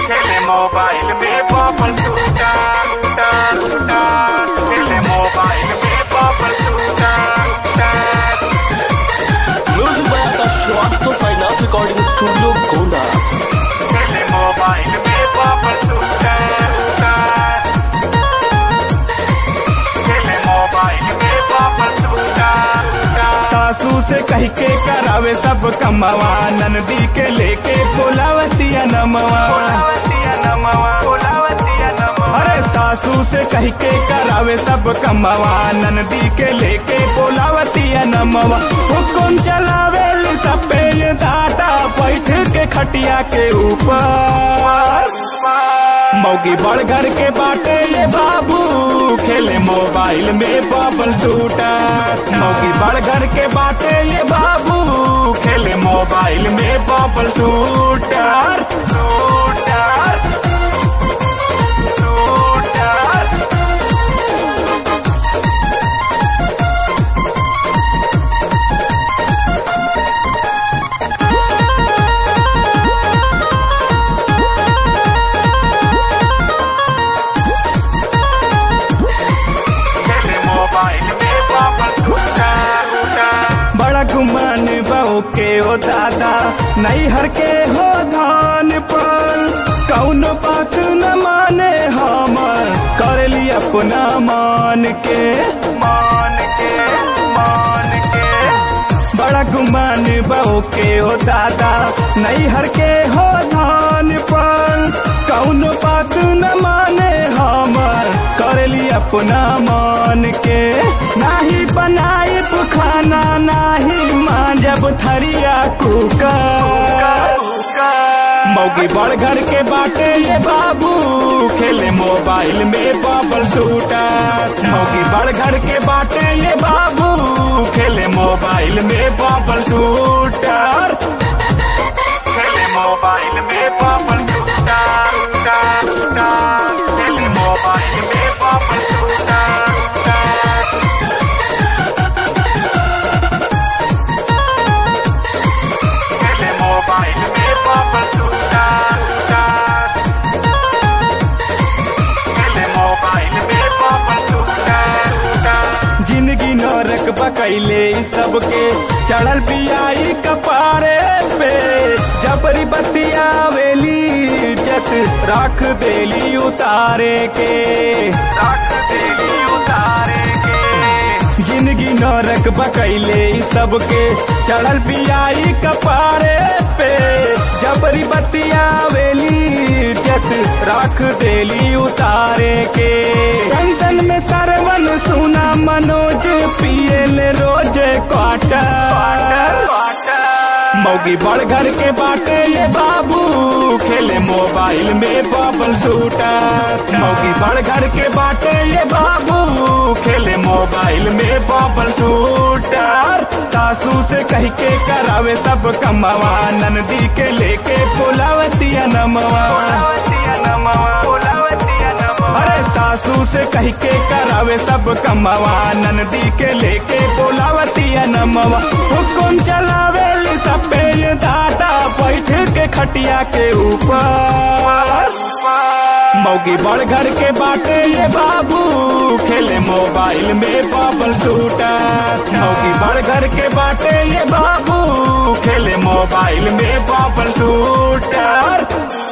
खेले मोबाइल में बबल टूटा टूटा टूटा खेले मोबाइल में बबल टूटा टूटा music by Akash Shrivastava Sainath recording studio Gonda खेले मोबाइल में बबल टूटा टूटा खेले मोबाइल में बबल टूटा टूटा सासू से कह के करावे सब कमवा नंदी के लेके बोलावतिया नमवा बोलावतिया नमवा बोलावतिया नमवा अरे सासू से कह के करावे सब कमवा नंदी के लेके बोलावतिया नमवा हुकुम चलावे सपेल दाटा बैठ के खटिया के ऊपर मौगी बड़ घर के बाटे ये बाबू खेले मोबाइल में बबल शूटर मौगी बड़ घर के बाटे ये बाबू खेले मोबाइल में बबल शूटर शूटर शूटर खेले मोबाइल में बबल टूटा टूटा बड़ा गुमान बहू के ओ दादा नहीं हर के हो धान पर कौनो बात न माने हमर कर ली अपना मान के मान के मान के बड़ा गुमान बहू के ओ दादा नहीं हर के हो धान पर कौनो बात न माने हमर कर ली अपना मान के नाही बनाए खाना नाही मांजब थरिया कुकर मौगी बड़ घर के बाटे ये बाबू खेले मोबाइल में बबल शूटर मौगी बड़ घर के बाटे ये बाबू खेले मोबाइल में बबल शूटर खेले मोबाइल में बबल टूटा टूटा टूटा खेले मोबाइल में बबल टूटा टूटा खेले मोबाइल में बबल टूटा टूटा खेले मोबाइल में बबल टूटा टूटा जिंदगी नरक बकैले इ सबके चढ़ल पियाई कपारे पे जबरी बतिया वेली जत रख देली उतारे के रख देली उतारे के जिंदगी नरक बकैले इ सबके चढ़ल पियाई कपारे पे जबरी बतिया वेली जत रख देली उतारे के कंदन में सरवन सुना मनोज पियल रोज क्वार्टर मौगी बड़ घर के बाटे ये बाबू खेले मोबाइल में बबल शूटर मौगी बड़ घर के बाटे ये बाबू खेले मोबाइल में बबल शूटर सासू से कह के करावे सब कमवा नंदी के लेके बोलावतिया नमवा बोलावतिया नमवा बोलावतिया नमवा अरे सासू से कह के करावे सब कमवा नंदी के लेके बोलावतिया नमवा हुकुम चलावे सपेल दादा बैठ के खटिया के ऊपर मौगी बड़ घर के बाटे ये बाबू खेले मोबाइल में बबल शूटर मौगी बड़ घर के बाटे ये बाबू खेले मोबाइल में बबल शूटर